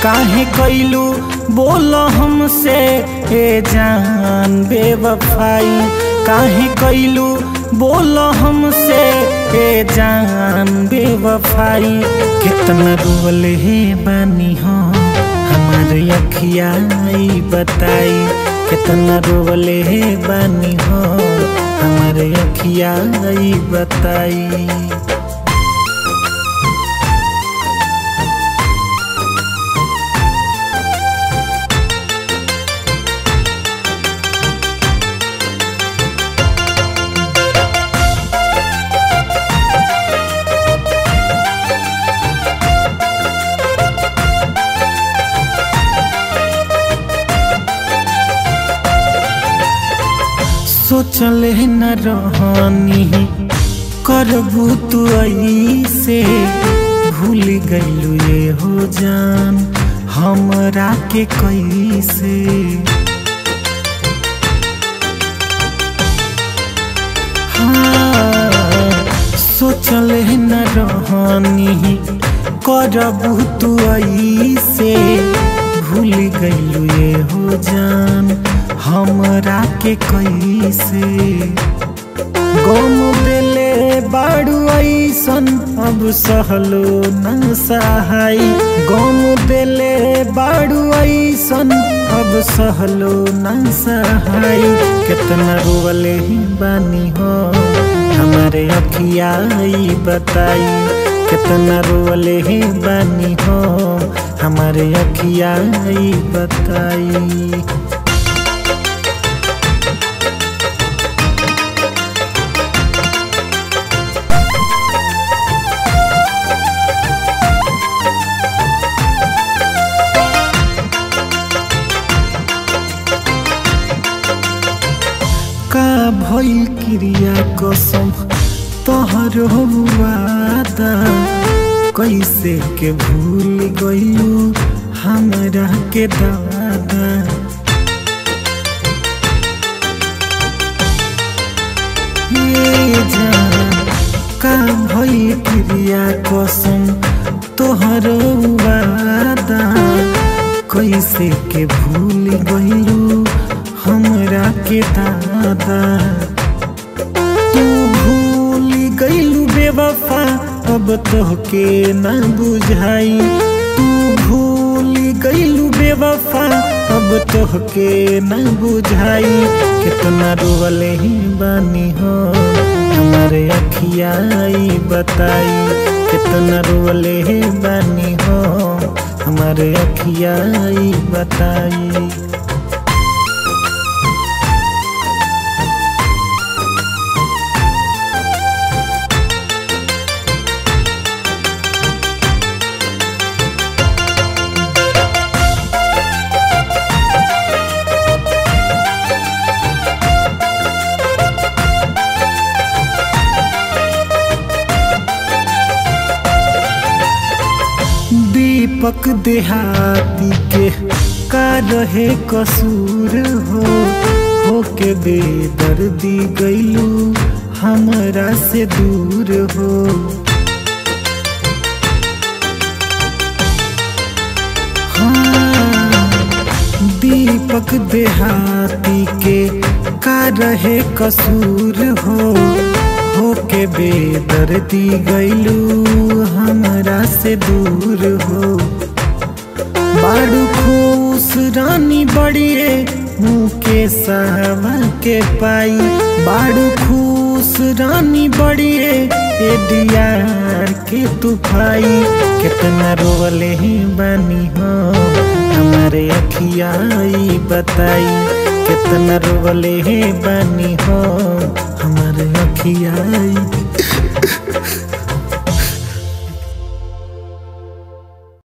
काहे कैलू बोल हमसे ए जान बेवफाई काहे कैलू बोल हमसे ए जान बेवफाई कितना रोल हे बानी हो हमारे अखिया ई बताई कितना रोल हे बानी हो हमारे अखिया ई बताई सोचले न रहनी करबू तू ऐसे भूल गईलू ये हो जान हमरा के कैसे हाँ, सोचले न रहनी करबू तू ऐसे भूल गईलू ये हो जान हमरा के कैसे गम दिले बाड़ू ऐसन अब सहलो न सहाय गम दिले बाड़ू ऐसन अब सहलो न सहाय कितना रोवले ही बानी हो हमारे अखिया ई बताई कितना रोवले ही बानी हो हमारे अखिया ई बताई का भइल क्रिया कसम तोहर वादा कैसे के भूल गइलू हमरा के दादा ये जान का भइल क्रिया कसम तोहर वादा कैसे के भूल गइलू हमरा के दादा तू भूल गईलू बेवफा अब तोहके न बुझाई तू भूल गईलू बेवफा अब तोहके न बुझाई कितना रोवले ही बानी हो हमारे अखिया ई बताई कितना रोवले ही बानी हो हमारे अखिया ई बताई दीपक देहाती के का रहे कसूर हो हो के बेदर्दी गईलू हमरा से दूर हो हाँ, दीपक देहाती के का रहे कसूर हो हो के बेदर्दी गईलू हमरा से दूर हो बाड़ू खुश रानी बड़िए मुँह के सहवा के पाई बाड़ू खुश रानी बड़िए एडियार के तूफाई कितना रोवले ही बानी हो हमारे अखिया ई बताई कितना रोवले ही बानी हो हमारे अखिया ई